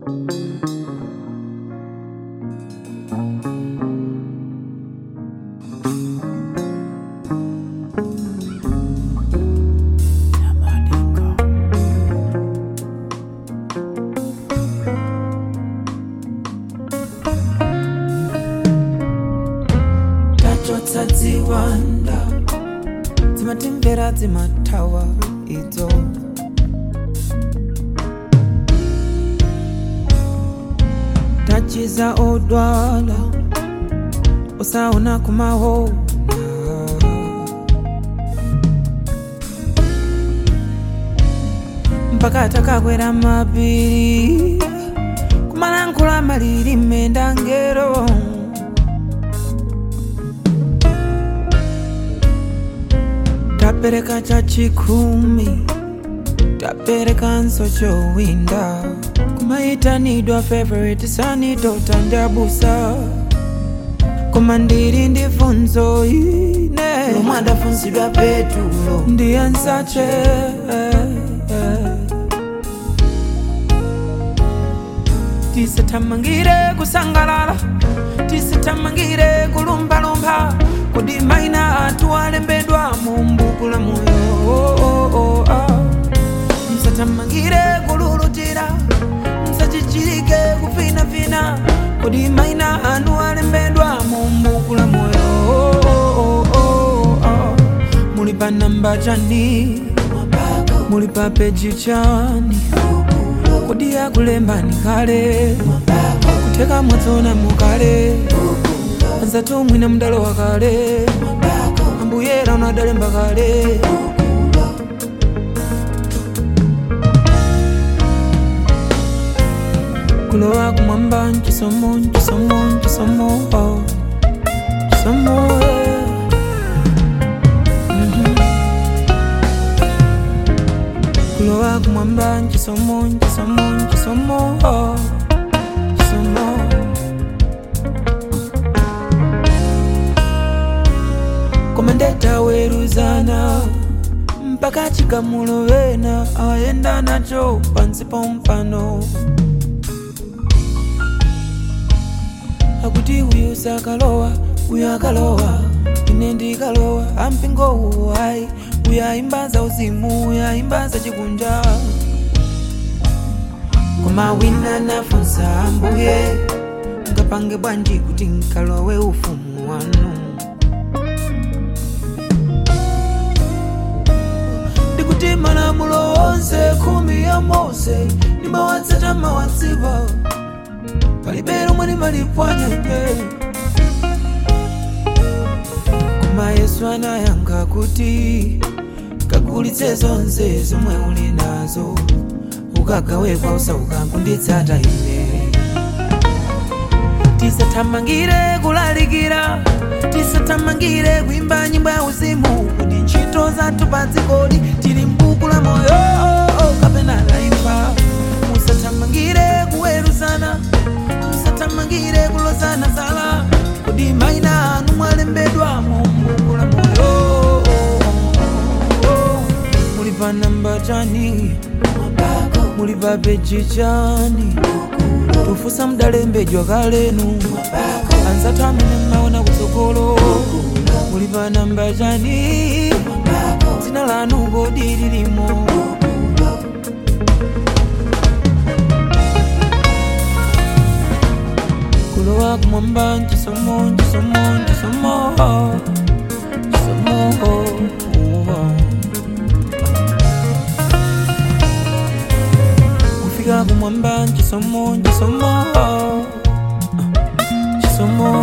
tachotsa dziwanda dzimatimvera dzimathawa idzo tachiza odwala usaona kumaona mpaka takakwera mapiri kumalankhula malilime ndangero tapereka chachikumi taperekanso chowinda kumaitanidwa favorite sanitotandabusa koma ndili ndi funzo ine lomwe adafunsidwa petulo ndiyansache tisathamangire kusangalala tisathamangire kulumbalumba kodi maina athu alembedwa mu mbuku la moyo msathamangire kululutira msachichirike kufinafina kodi maina anu alembedwa mu mbuku la moyo muli pa namba chani muli pa peji chani kodi yakulembani kale kutheka mwatsona mukale anzatu mwina mdalo wa kale ambuyera unadalemba kale kulowa kumwamba nchisomo nchisomo nchisomo oh. chisomo eh. Mhm. kulowa kumwamba nchisomo nchisomo nchisomo oh. chisomo koma ndetaweruzana mpaka chikamulovena ayenda nacho pansi pompano akuti uyu sakalowa uyu akalowa ine ndikalowa ampingo uwu ayi uyu ayimbaza uzimu uyu ayimbaza chikunja koma wina nafunsa ambuye ngapange bwanji kuti nkalowe ufumu wanu ndikuti malamulo onse khumi ya mose ndimawatsata mawatsipa palibe lomwe limalipwanyenye koma yesu anayankha kuti kagulitse zonse zomwe uli nazo ukagawe kwa osauka kunditsata ine tisathamangire kulalikira tisathamangire kuimba nyimbo ya uzimu kuti ntchito zathu pa dzikoli tili mbuku la moyo kapena laimba musathamangire kuweruzana musathamangire kulozana zala kodi maina anu mwalembedwa mu mbuku la moyo muli pa namba chani muli pa peji chani tufusa mudalembedwa kalenu anzathu amene mmaona kutsogolo muli pa namba chani dzina lanu kodi lilimo kulowa kumwamba nchisomo nchisomo nchisomo nchisomo kufika kumwamba nchisomo nchisomo nchisomo